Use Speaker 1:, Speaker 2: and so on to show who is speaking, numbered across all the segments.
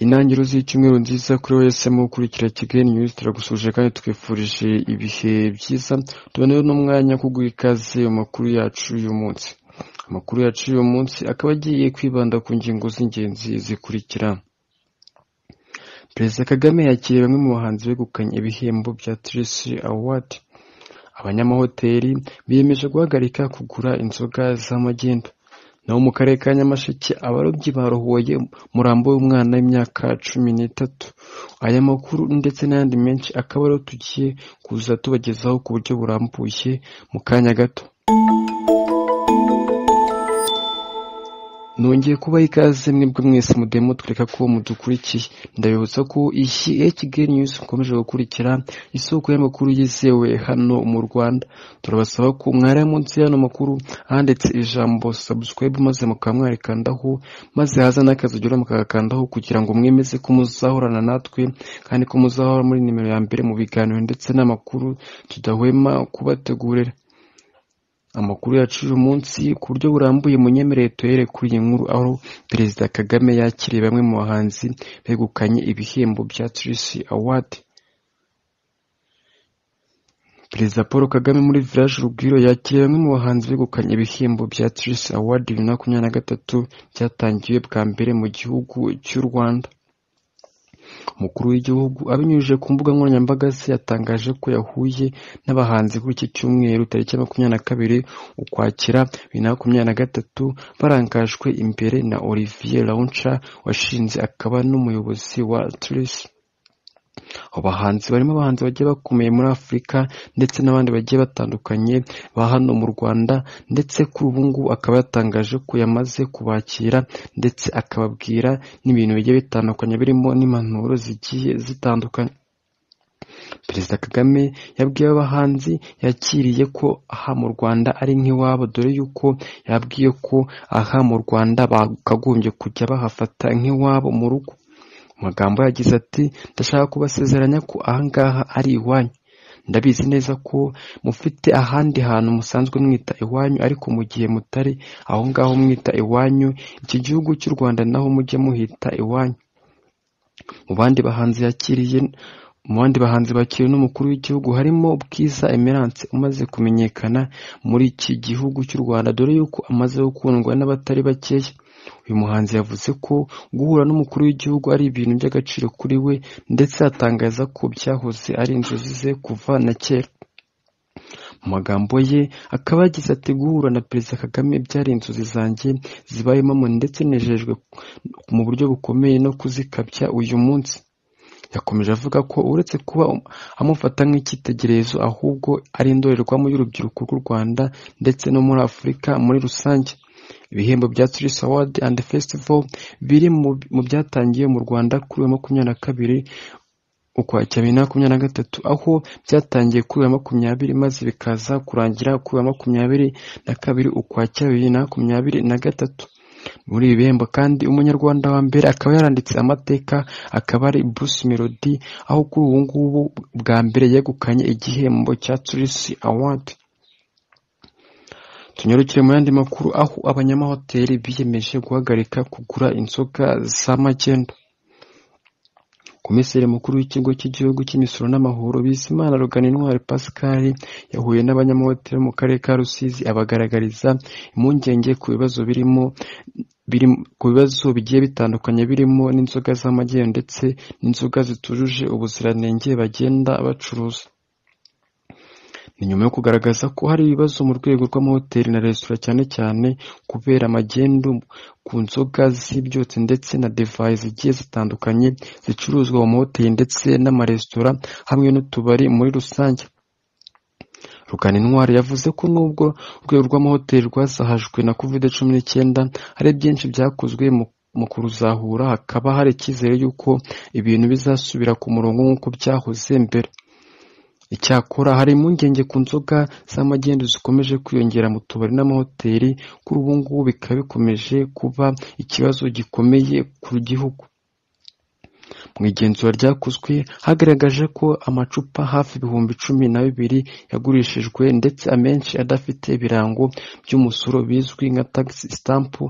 Speaker 1: Intangiriro z'icyumweru nziza kuri wese mu gukurikira Kigali News turagusuje kandi twifurije ibihe byiza tuboneyeho n'umwanya wo kuguha ikaze mu makuru yacu y'uyu munsi amakuru yacu y'uyu munsi akaba agiye kwibanda ku ngingo z'ingenzi zikurikira perezida kagame yakiriye bamwe mu bahanzi begukanye ibihembo bya tirisi awadi abanyamahoteli biyemeje guhagarika kugura inzoga z'amagenda naho mu karere ka nyamasheke abarobyi barohoye umurambo w'umwana w'imyaka cumi n'itatu aya makuru ndetse n'ayandi menshi akaba ariyo tugiye kuza tubagezaho ku buryo burambuye mu kanya gato nongeye kubaha ikaze mwebwe mwese mudemo twereka ko mudukurikiye ndabibutsa ko iyi ya kigali news mukomeje gukurikira isoko y'amakuru yizewe hano mu rwanda turabasaba ko mwariya munsi y'ano makuru ahanditse ijambo subscribe maze mukaba mwarikandaho maze haza n'akazigira mukagakandaho kugira ngo mwemeze ko muzahorana natwe kandi ko muzahora muri nimero ya mbere mu biganiro ndetse n'amakuru tudahwema kubategurira amakuru yacu uyu munsi ku buryo burambuye munyemerere tuhere kuri iyi nkuru aho perezida kagame yakiriye bamwe mu bahanzi begukanye ibihembo bya tirisi awadi perezida paul kagame muri village urugwiro yakiriye bamwe mu bahanzi begukanye ibihembo bya tirisi awadi bibiri na makumyabiri na gatatu byatangiwe bwa mbere mu gihugu cy'u rwanda umukuru w'igihugu abinyujije ku mbuga nkoranyambaga ze yatangaje ko yahuye n'abahanzi kuri iki cyumweru tariki makumyabiri na kabiri ukwakira bibiri na makumyabiri na gatatu barangajwe imbere na olivier launcha washinze akaba n'umuyobozi wa turisi abo bahanzi barimo abahanzi bagiye bakomeye muri afurika ndetse n'abandi bagiye batandukanye ba hano mu rwanda ndetse kuri ubu ngubu akaba yatangaje ko yamaze kubakira ndetse akababwira n'ibintu bigiye bitandukanye birimo n'impanuro zigiye zitandukanye perezida kagame yabwiye abahanzi yakiriye ko aha mu rwanda ari nk'iwabo dore yuko yabwiye ko aha mu rwanda bakagombye kujya bahafata nk'iwabo mu rugo magambo yagize ati ndashaka kubasezeranya ko ahangaha ari iwanyu ndabizi neza ko mufite ahandi hantu musanzwe mwita iwanyu ariko mu gihe mutari aho ngaho mwita iwanyu iki gihugu cy'u rwanda naho mujya muhita iwanyu mu bandi bahanzi yakiriye mu bandi bahanzi bakiriwe n'umukuru w'igihugu harimo bwiza emerance umaze kumenyekana muri iki gihugu cy'u rwanda dore yuko amaze gukundwa n'abatari bakeya uyu muhanzi yavuze ko guhura n'umukuru w'igihugu ari ibintu by'agaciro kuri we ndetse atangaza ko byahoze ari inzozi ze kuva na kera mu magambo ye akaba yagize ati guhura na perezida kagame byari inzozi zanjye zibayemo ndetse nejejwe mu buryo bukomeye no kuzikabya uyu munsi yakomeje avuga ko uretse kuba amufata nk'icyitegererezo ahubwo ari indorerwamo y'urubyiruko rw'u rwanda ndetse no muri afurika muri rusange ibihembo bya Tris Award and Festival biri mu byatangiye mu Rwanda kuri wa makumyabiri na kabiri ukwakira bibiri na makumyabiri na gatatu aho byatangiye kuri wa makumyabiri maze bikaza kurangira kuri wa makumyabiri na kabiri ukwakira bibiri na makumyabiri na gatatu muri ibi bihembo kandi umunyarwanda wa mbere akaba yaranditse amateka akaba ari Bruce Melody aho kuri ubu ngubu bwa mbere yegukanye igihembo cya Tris Award tunyarukire mu yandi makuru aho abanyamahoteli biyemeje guhagarika kugura inzoga z'amagendo komiseri mukuru w'ikigo cy'igihugu cy'imisoro n'amahoro bizimana rugana intwari pascal yahuye n'abanyamahoteli mu karere ka rusizi abagaragariza impungenge ku bibazo birimo ku bibazo bigiye bitandukanye birimo n'inzoga z'amagendo ndetse n'inzoga zitujuje ubuziranenge bagenda bacuruza ni nyuma yo kugaragaza ko hari ibibazo mu rwego rw'amahoteli na resitora cyane cyane kubera amagendu ku nzoga z'ibyotsi ndetse na divayi zigiye zitandukanye zicuruzwa mu mahoteli ndetse n'amaresitora hamwe n'utubari muri rusange rugana intwari yavuze ko nubwo urwego rw'amahoteli rwasahajwe na covid cumi n'icyenda hari byinshi byakozwe mu kuruzahura hakaba hari icyizere y'uko ibintu bizasubira ku murongo nk'uko byahoze mbere icyakora hari impungenge ku nzoga z'amagendo zikomeje kwiyongera mu tubari n'amahoteli kuri ubu ngubu bikaba bikomeje kuba ikibazo gikomeye ku gihugu mu igenzura ryakozwe hagaragaje ko amacupa hafi ibihumbi cumi na bibiri yagurishijwe ndetse amenshi adafite ibirango by'umusoro bizwi nka tagisi sitampu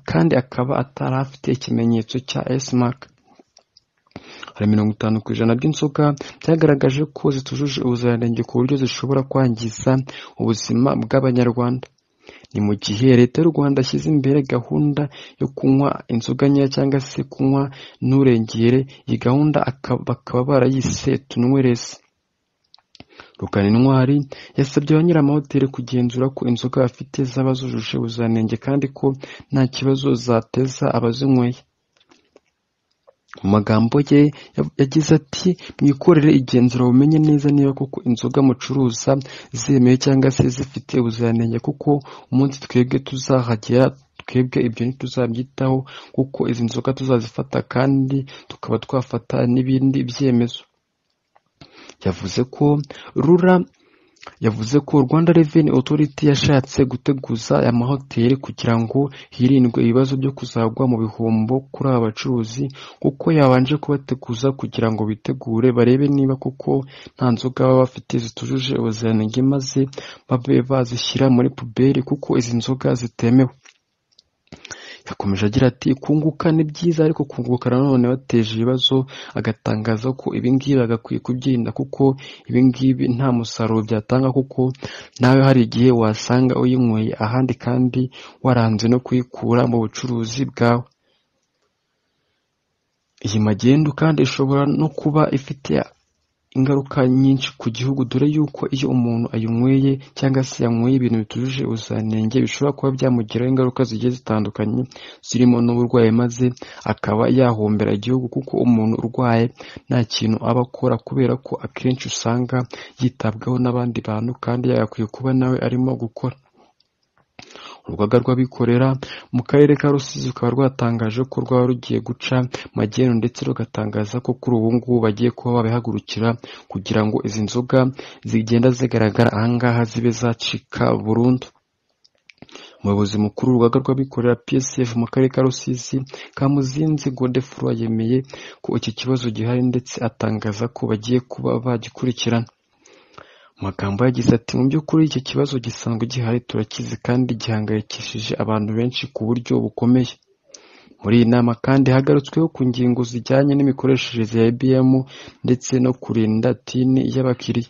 Speaker 1: kandi akaba atari afite ikimenyetso cya esimaka hari mirongo itanu ku ijana by'inzoka byagaragaje ko zitujuje ubuziranenge ku buryo zishobora kwangiza ubuzima bw'abanyarwanda ni mu gihe leta y'u rwanda ashyize imbere gahunda yo kunywa inzoga nkeya cyangwa se kunywa nturengere iyi gahunda aka- bakaba barayise tunywereze rukaninwari yasabye ba nyir'amahoteli kugenzura ko inzoga bafite zaba zujuje ubuziranenge kandi ko nta kibazo zateza abazinyweye mu magambo ye ya- yagize ati mwikorere igenzura bumenye neza niba koko inzoga mucuruza zemewe cyangwa se zifite ubuziranenge kuko umunsi twebwe tuzahagera twebwe ibyo ntituzabyitaho kuko izi nzoga tuzazifata kandi tukaba twafata n'ibindi byemezo yavuze ko rura yavuze ko Rwanda Revenue Authority yashatse guteguza aya mahoteli kugira ngo hirindwe ibibazo byo kuzagwa mu bihombo kuri aba bacuruzi kuko yabanje kubateguza kugira ngo bitegure barebe niba kuko nta nzoga baba bafite zitujuje ubuziranenge maze babe bazishyira muri puberi kuko izi nzoga zitemewe yakomeje agira ati kunguka ni byiza ariko kunguka nanone bateje ibibazo agatangaza ko ibingibi bagakwiye kubyirinda kuko ibingibi nta musaruro byatanga kuko nawe hari igihe wasanga uyinyweye ahandi kandi waranze no kuyikura mu bucuruzi bwawe iyi magendu kandi ishobora no kuba ifite ingaruka nyinshi ku gihugu dore yuko iyo umuntu ayinyweye cyangwa se yanyweye ibintu bitujuje ubuziranenge bishobora kuba byamugiraho ingaruka zigiye zitandukanye zirimo n'uburwayi maze akaba yahombera igihugu kuko umuntu urwaye nta kintu aba akora kubera ko akenshi usanga yitabwaho n'abandi bantu kandi yagakwiye kuba nawe arimo gukora urugaga rw'abikorera mu karere ka rusizi rukaba rwatangaje ko rwaba rugiye guca magendu ndetse rugatangaza ko kuri ubu ngubu bagiye kuba babihagurukira kugira ngo izi nzoga zigenda zigaragara ahangaha zibe zacika burundu umuyobozi mukuru w'urugaga rw'abikorera psf mu karere ka rusizi kamuzinzi godefroy yemeye ko iki kibazo gihari ndetse atangaza ko bagiye kuba bagikurikirana amagambo yagize ati mu by'ukuri icyo kibazo gisanzwe gihari turakizi kandi gihangayikishije abantu benshi ku buryo bukomeye muri iyi nama kandi hagarutsweho ku ngingo zijyanye n'imikoreshereze ya ibm ndetse no kurinda tini y'abakiriya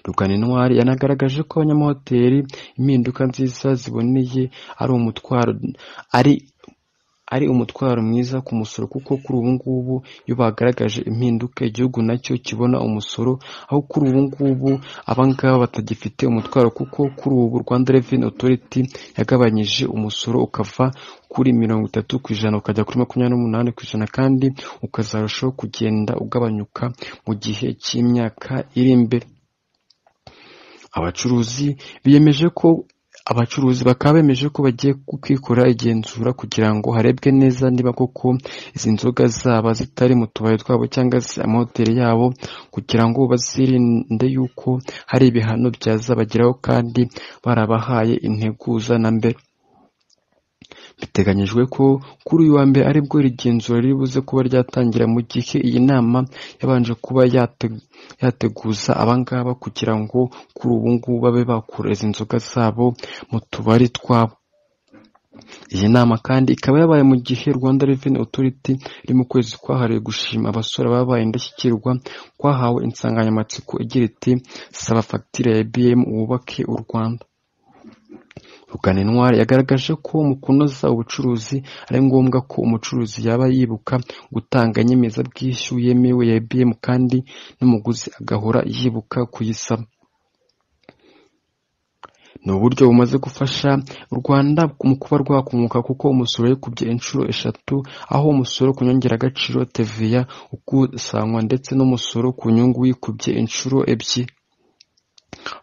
Speaker 1: ruganintwari yanagaragaje ko abanyamahoteli impinduka nziza ziboneye ari umutwaro ari ari umutwaro mwiza ku musoro kuko kuri ubu ngubu iyo bagaragaje impinduka igihugu nacyo kibona umusoro aho kuri ubu ngubu aba ngaba batagifite umutwaro kuko kuri ubu Rwanda Revenue Authority yagabanyije umusoro ukava kuri mirongo itatu ku ijana ukajya kuri makumyabiri n'umunani ku ijana kandi ukazarushaho kugenda ugabanyuka mu gihe cy'imyaka iri imbere abacuruzi biyemeje ko abacuruzi bakaba bemeje ko bagiye kwikora igenzura kugira ngo harebwe neza niba koko izi nzoga zaba zitari mu tubari twabo cyangwa se amahoteli yabo kugira ngo bazirinde yuko hari ibihano byazabageraho kandi barabahaye integuza na mbere biteganyijwe ko kuri uyu wa mbere aribwo iri genzura riri buze kuba ryatangira mu gihe iyi nama yabanje kuba yate- yateguza abangaba kugira ngo kuri ubu ngubu babe bakura izi nzoga zabo mu tubari twabo iyi nama kandi ikaba yabaye mu gihe Rwanda Revenue Authority iri mu kwezi kwahariwe gushima abasore babaye indashyikirwa kwahawe insanganyamatsiko igira iti saba fagitire ya IBM wubake u Rwanda Ruganintwari yagaragaje ko mu kunoza ubucuruzi ari ngombwa ko umucuruzi yaba yibuka gutanga inyemezabwishyu yemewe ya IBM kandi n'umuguzi agahora yibuka kuyisaba ni uburyo bumaze gufasha u Rwanda mu kuba rwakunguka kuko umusoro yikubye inshuro eshatu aho umusoro ku nyongeragaciro TVA ukusanywa ndetse n'umusoro ku nyungu wikubye inshuro ebyiri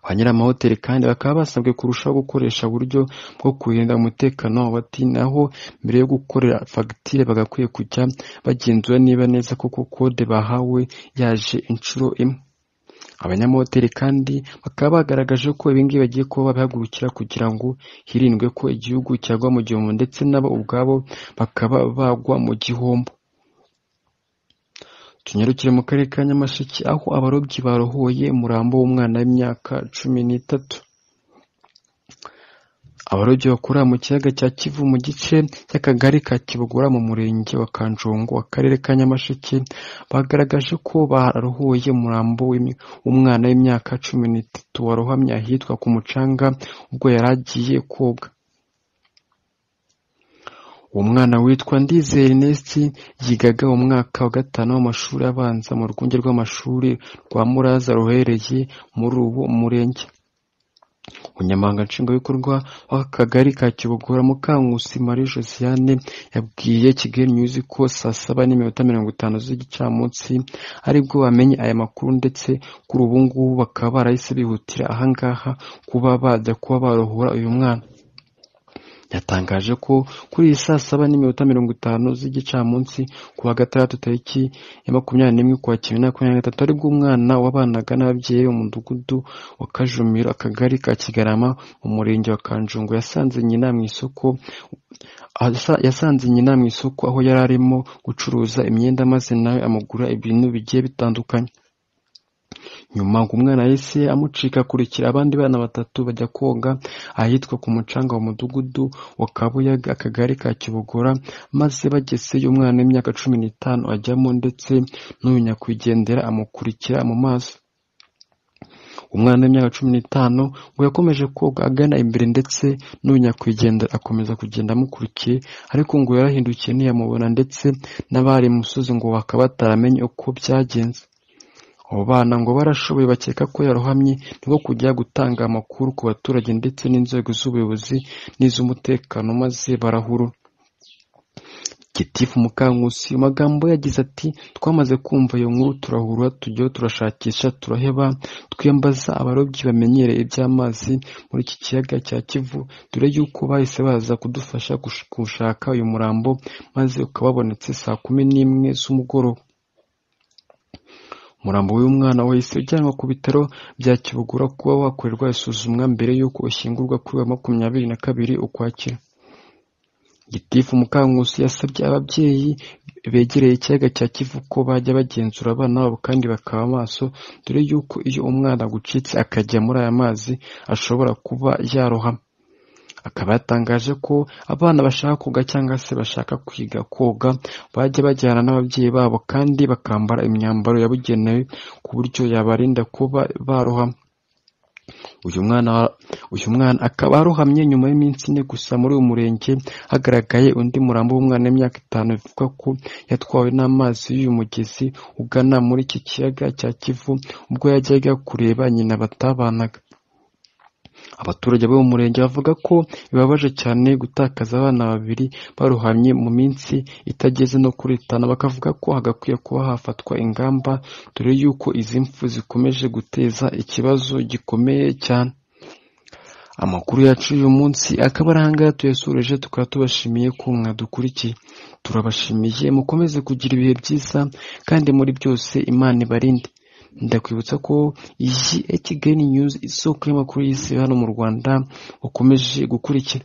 Speaker 1: ba nyir'amahoteli kandi bakaba basabwe kurushaho gukoresha uburyo bwo kurinda umutekano w'abati naho mbere yo gukorera fagitire bagakwiye kujya bagenzura niba neza koko kode bahawe yaje inshuro imwe abanyamahoteli kandi bakaba bagaragaje ko ibingibi bagiye kuba babihagurukira kugira ngo hirindwe ko igihugu cyagwa mu gihombo ndetse nabo ubwabo bakaba bagwa mu gihombo tunyarukire mu karere ka nyamasheke aho abarobyi barohoye umurambo w'umwana w'imyaka cumi n'itatu abarobyi bakura mu kiyaga cya kivu mu gice cy'akagari ka kibogora mu murenge wa kanjongo akarere ka nyamasheke bagaragaje ko bararuhuye umurambo w'umwana w'imyaka cumi n'itatu warohamye ahitwa ku mucanga ubwo yari agiye koga uwo mwana witwa ndizeye Ernest yigaga mu mwaka wa gatanu w'amashuri abanza mu rwunge rw'amashuri rwa muraza ruherereye muri uwo murenge umunyamabanga nshingwabikorwa w'akagari ka kibogora mukankusi marie josiane yabwiye kigali news ko saa saba n'iminota mirongo itanu z'igicamunsi aribwo bamenye aya makuru ndetse kuri ubu ngubu bakaba barahise bihutira ahangaha kuba bajya kuba barohora uyu mwana yatangaje ko kuri iyi saa saba n'iminota mirongo itanu z'igicamunsi ku wa gatandatu tariki ya makumyabiri n'imwe ku wa kimwe na makumyabiri na gatatu aribwo umwana wabanaga n'ababyeyi be mu mudugudu wa kajumiro akagari ka kigarama mu murenge wa kanjongo yasanze nyina mu isoko Asa- yasanze nyina mu isoko aho yari arimo gucuruza imyenda maze nawe amugura ibintu bigiye bitandukanye nyuma ngo umwana yahise amucika akurikira abandi bana batatu bajya koga ahitwa ku mucanga wa mudugudu wa kabuyaga akagari ka kibogora maze bagezeyo umwana w'imyaka cumi n'itanu ajyamo ndetse n'uyu nyakwigendera amukurikira mu maso umwana w'imyaka cumi n'itanu ngo yakomeje koga agana imbere ndetse n'uyu nyakwigendera akomeza kugenda amukurikiye ariko ngo yarahindukiye ntiyamubona ndetse n'abari imusozi ngo bakaba bataramenye uko byagenze abo bana ngo barashoboye bakeka ko yarohamye nibwo kujya gutanga amakuru ku baturage ndetse n'inzego z'ubuyobozi n'iz'umutekano maze barahuru gitifu mukankusi mu magambo ye yagize ati twamaze kumva iyo nkuru turahura tujyaho turashakisha turaheba twiyambaza abarobyi bamenyereye iby'amazi muri iki kiyaga cya kivu dore yuko bahise baza kudufasha gush- gushaka uyu murambo maze ukaba wabonetse saa kumi n'imwe z'umugoroba umurambo w'uyu mwana wahise ujyanwa ku bitaro bya kibugura kuba wakorerwa isuzumwa mbere y'uko ushyingurwa kuri wa makumyabiri na kabiri ukwakira gitifu mukankusi yasabye ababyeyi begereye ikiyaga cya kivu ko bajya bagenzura abana babo kandi bakaba maso dore y'uko iyo umwana agucitse akajya muri aya mazi ashobora kuba yarohama akaba yatangaje ko abana bashaka koga cyangwa se bashaka kwiga koga bajya bajyana n'ababyeyi babo kandi bakambara imyambaro yabugenewe ku buryo yabarinda kuba barohama uyu mwana wa- uyu mwana akaba arohamye nyuma y'iminsi ine gusa muri uyu murenge hagaragaye undi murambo w'umwana w'imyaka itanu bivugwa ko yatwawe n'amazi y'uyu mugezi ugana muri iki kiyaga cya kivu ubwo yajyaga kureba nyina batabanaga abaturage bo mu murenge bavuga ko bibabaje cyane gutakaza abana babiri barohamye mu minsi itageze no kuri itanu bakavuga ko hagakwiye kuba hafatwa ingamba dore y'uko izi mfu zikomeje guteza ikibazo gikomeye cyane amakuru yacu y'uyu munsi akaba ari ahangaha tuyasoreje tukaba tubashimiye ko mwadukurikiye turabashimiye mukomeze kugira ibihe byiza kandi muri byose imana ibarinde ndakwibutsa ko iyi Kigali News isoko y'amakuru y'isi hano mu Rwanda ukomeje gukurikira